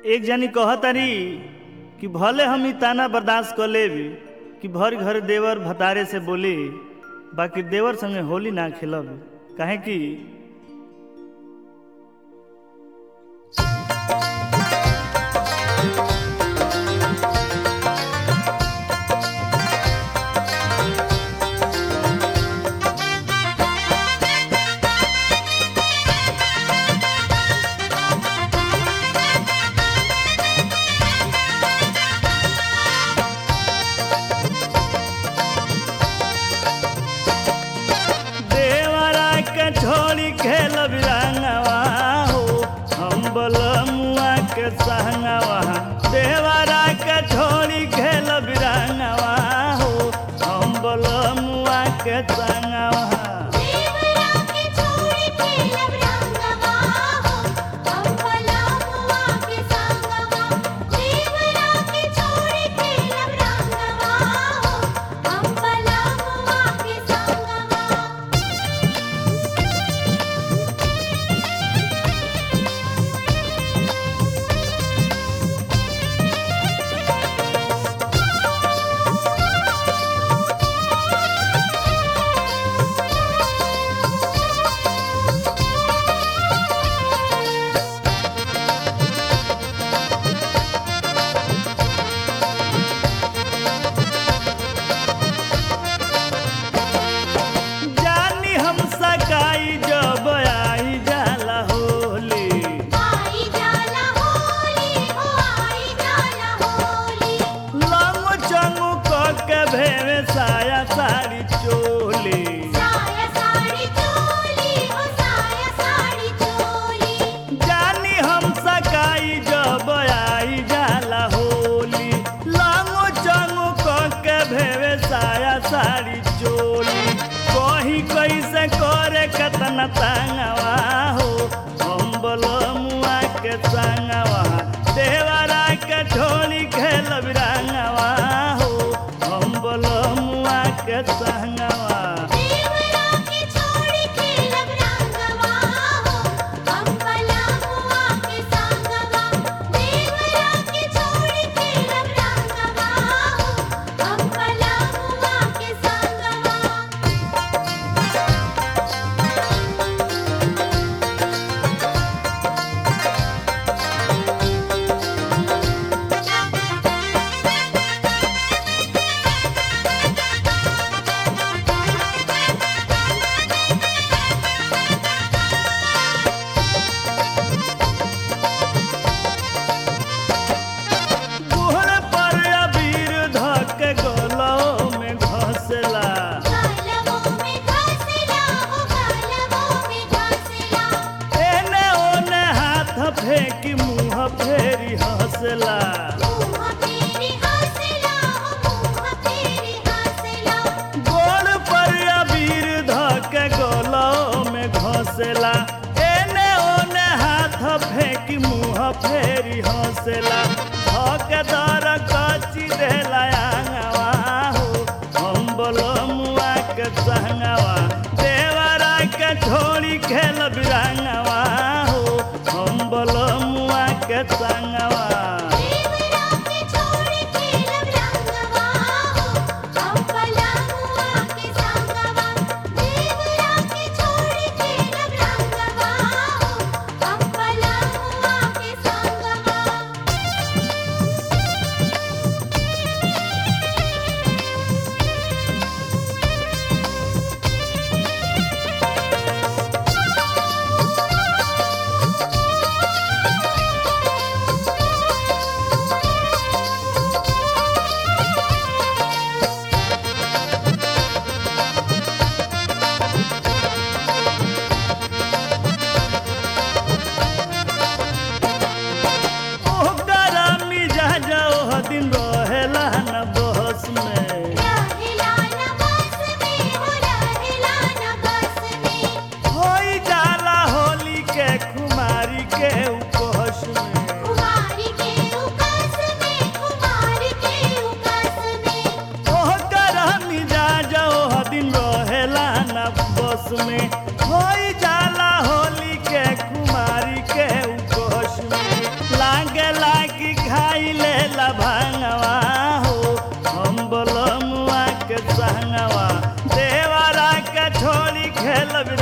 एक जनी कहतारी कि भले हम ई ताना बर्दाश्त कर लेब कि भर घर देवर भतारे से बोली बाकी देवर संगे होली ना खेलब काहे कि देवरा के छोड़ी खेल बिरंगवा हो हम बलमुआ के संगवा देवरा के छोड़ी खेल बिरंगवा हो हम बलमुआ के संगवा देवरा के छोड़ी खेलब रंगवा हो हम पलामुआ के संगवा देवरा के छोड़ी खेलब रंगवा हो हम पलामुआ के संगवा जानी हम सकाई जब आई जाला होली आई जाला होली हो आई जाला होली लंग चंगू क के भेवे साया साड़ी चोली साया साड़ी चोली हो साया साड़ी चोली जानी हम सकाई जब आई जाला होली लांगो चंगो क के भेवे साया साड़ी चोली कही कैसे करे कतना तंगवा हो हम बलमुआ के संगवा देवरा के झोली खेल बिरंगवा हो हम बलमुआ के संगवा देवरा के छोड़ी खेलब रंगवा हो हम पलामुआ के संगवा देवरा के छोड़ी खेलब रंगवा हो हम पलामुआ के संगवा गोहर पर अबीर धक गलो में घसला गालवों में घासला हो गालवों में घासला एने ओने हाथ फेंकी मुंह फेरी हंसला मुँह फेरी हंसला हो मुँह फेरी हंसला गोड़ पर अबीर धक गलो में घसला एने ओने हाथ फेंकी मुंह फेरी हंसला धक दर कची देला आंगवा हो हम बलमुआ के संगवा देवरा के छोड़ी खेल बिरंगवा हो हम बलमुआ के संगवा देवरा के छोड़ी खेलब रंगवा हो हम पलामुआ के संगवा देवरा के छोड़ी खेलब रंगवा हो हम पलामुआ के संगवा देवरा खेलब